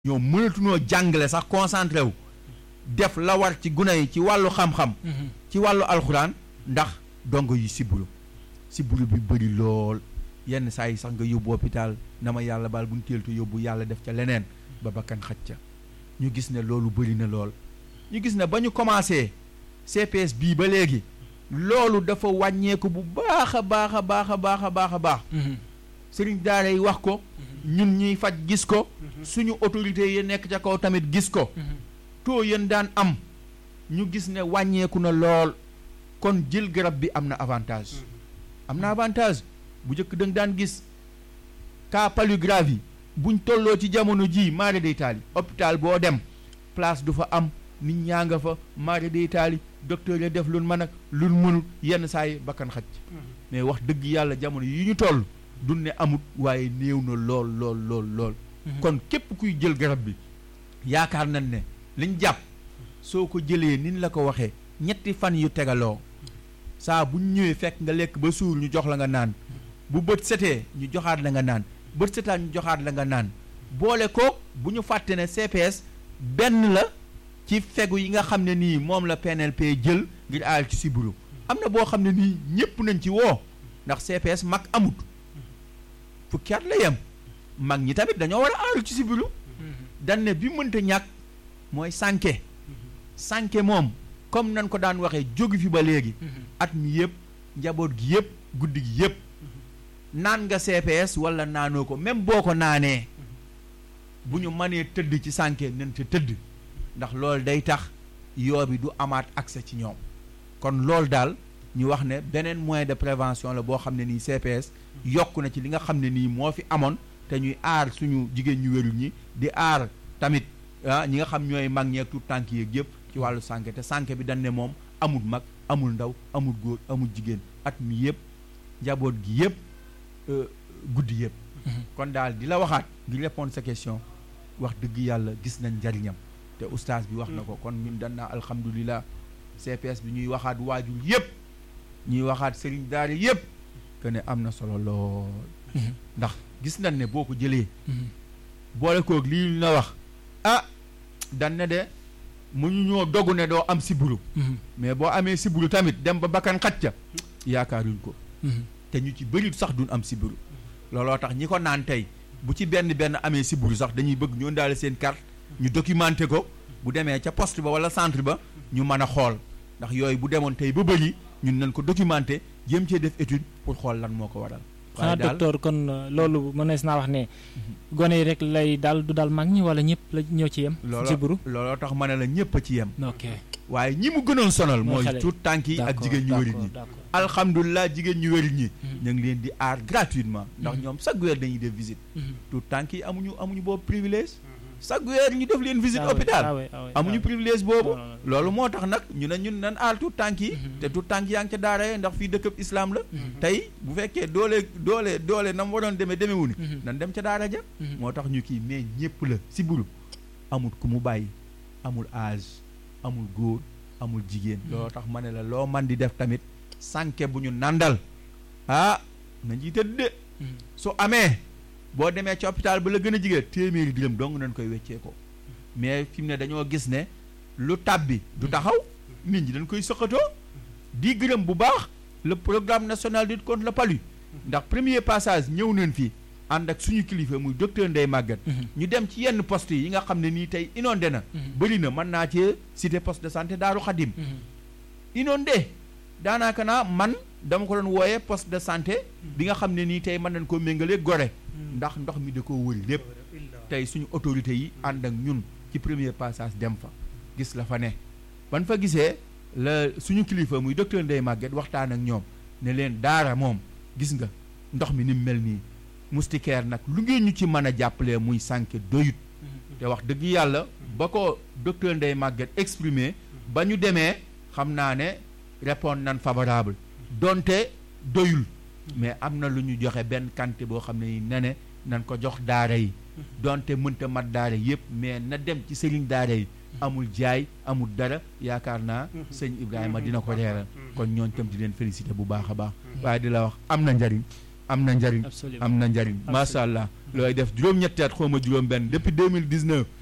ñoom mënatunoo jàngale sax concentré wu def la war ci gune yi ci wàllu xam-xam ci wàllu alxuraan ndax dongo yi sibbiru sibbiru bi bëri lool yenn saa yi sax nga yóbbu hôpital na ma yàlla baal bu ñu teel te yóbbu yàlla def ca leneen ba bakkan xaj ca ñu gis ne loolu bëri na lool ñu gis ne ba ñu commencé CPS bii ba léegi loolu dafa wàññeeku bu baax a baax a baax a baax a baax a baax sëriñ daara yi wax ko ñun ñuy faj gis ko suñu autorité yi nekk ca kaw tamit gis ko taux yéen daan am ñu gis ne wàññeeku na lool kon jël garab bi am na avantage am na avantage bu njëkk da nga daan gis cas palu grave yi buñ tolloo ci jamono ji maare day taali hôpital boo dem place du fa am nit ñaa nga fa maare day taali docteur ya def lun mën ak lun mënul yenn saa yi bakkan xaj mais wax dëgg yàlla jamono yi ñu toll dun ne amut waaye néew na lool lool lool lool kon képp kuy jël garab bi yaakaar nañ ne liñ jàpp soo ko jëlee nin la ko waxee ñetti fan yu tegaloo saa bu ñëwee fekk nga lekk ba suur ñu jox la nga naan bu bët setee ñu joxaat la nga naan bët setaa ñu joxaat la nga naan boole ko bu ñu fàtte ne CPS benn la ci fegu yi nga xam ne nii moom la PNLP jël ngir aar ci sibiru am na boo xam ne nii ñépp nañ ci woo ndax CPS mag amut fukki at la yem mag ñi tamit dañoo war a aaru ci sibiru dañ ne bi mënta ñàkk mooy sànke sànke moom comme nan ko daan waxee jógu fi ba léegi at mi yëpp njaboot gi yëpp guddi gi yëpp naan nga CPS wala naanoo ko même boo ko naanee bu ñu mënee tëdd ci sànke nañ te tëdd ndax loolu day tax yoo bi du amaat accès ci ñoom kon loolu daal ñu wax ne beneen moyen de prévention la boo xam ne nii CPS yokk na ci li nga xam ne nii moo fi amoon te ñuy aar suñu jigéen ñu wérul ñi di aar tamit ah ñi nga xam ñooy mag ñeeg tout tànk yeeg yëpp ci wàllu sànke te sànke bi dañ ne moom amul mag amul ndaw amul góor amul jigéen at mi yëpp njaboot gi yëpp guddi yëpp kon daal di la waxaat di répondre sa question wax dëgg yàlla gis nañ njariñam te oustaz bi wax na ko kon ñun dan naa alhamdulilah CPS bi ñuy waxaat waajur yëpp ñuy waxaat sëriñ daara yëpp que ne am na solo lool ndax gis nañ ne boo ko jëlee boole koog lii na wax ah dan ne de mu ñu ñoo dogu ne doo am siburu mais boo amee siburu tamit dem ba bakkan xaj ca yaakaaruñ ko te ñu ci bëri sax duñ am siburu looloo tax ñi ko naan tey bu ci benn benn amee siburu sax dañuy bëgg ñu ndaale seen carte ñu documenté ko bu demee ca poste ba wala centre ba ñu mën a xool ndax yooyu bu demoon tey ba bëri ñun nañ ko documenté jéem cee def étude pour xool lan moo ko waral xanaa docteur kon loolu mënees naa wax ne gone yi rek lay daal du daal mag ñi wala ñëpp la ñoo ci yem looloo looloo tax ma ne la ñëpp a ci yem ok waaye ñi mu gënoon sonal mooy tuut tànk yi ak jigéen ñu wérit ñi alhamdulilah jigéen ñu wérit ñi ñu ngi leen di aar gratuitement ndax ñoom chaque weer dañuy def visite tuut tànk yi amuñu amuñu boobu privilège chaque weer ñu def leen visite hôpital amuñu privilège boobu loolu moo tax nag ñu ne ñun nan aal tuut tànk yi te tuut tànk yaa ngi ca daara ndax fii dëkkab islam la tey bu fekkee doole doole doole na mu waroon demee demewu ni nan dem ca daara ja moo tax ñu kii mais ñëpp la si buru amul ku mu bàyyi amul âge amul góor amul jigéen looloo tax ma ne la loo man di def tamit sànke bu ñu nandal ah na nji tëdd de su amee boo demee ci hôpital ba la gën a jigéen téeméeri dërëm dong nañ koy weccee ko mais fi mu ne dañoo gis ne lu tàbbi du taxaw nit ñi dañ koy sëqatoo di gërëm bu baax le programme national de lutte contre le palu ndax premier passage ñëw nañ fii ànd ak suñu kilifa muy docteur Ndeye Maguette ñu dem ci yenn poste yi nga xam ne nii tey inondé na bëri na mën naa cee cité poste de santé Daaru Xadim inondé daanaka naa man dama ko doon wooyee poste de santé bi nga xam ne nii tey mën nañ koo méngalee gore ndax ndox mi da koo wëri lépp tey suñu autorités yi ànd ak ñun ci premier passage dem fa gis la fa ne ban fa gisee la suñu kilifa muy docteur Ndeye Maguette waxtaan ak ñoom ne leen daara moom gis nga ndox mi ni mu mel nii moustiquaire nag lu ngeen ñu ci mën a jàppalee muy sànke doyut te wax dëgg yàlla ba ko docteur Ndeye Maguette exprimé ba ñu demee xam naa ne répondre nan favorable donte doyul mais am na lu ñu joxe benn quantité boo xam ne ni ne nan ko jox daara yi donte mënta mat daara yëpp mais na dem ci sëriñ daara yi amul jaay amul dara yaakaar naa sëñ Ibrahima dina ko reeral kon ñooñ tam di leen félicité bu baax a baax waaye di la wax am na njariñ am na njariñ absolument am na njariñ macha allah looy def juróom-ñetti at xaw ma juróom benn depuis 2019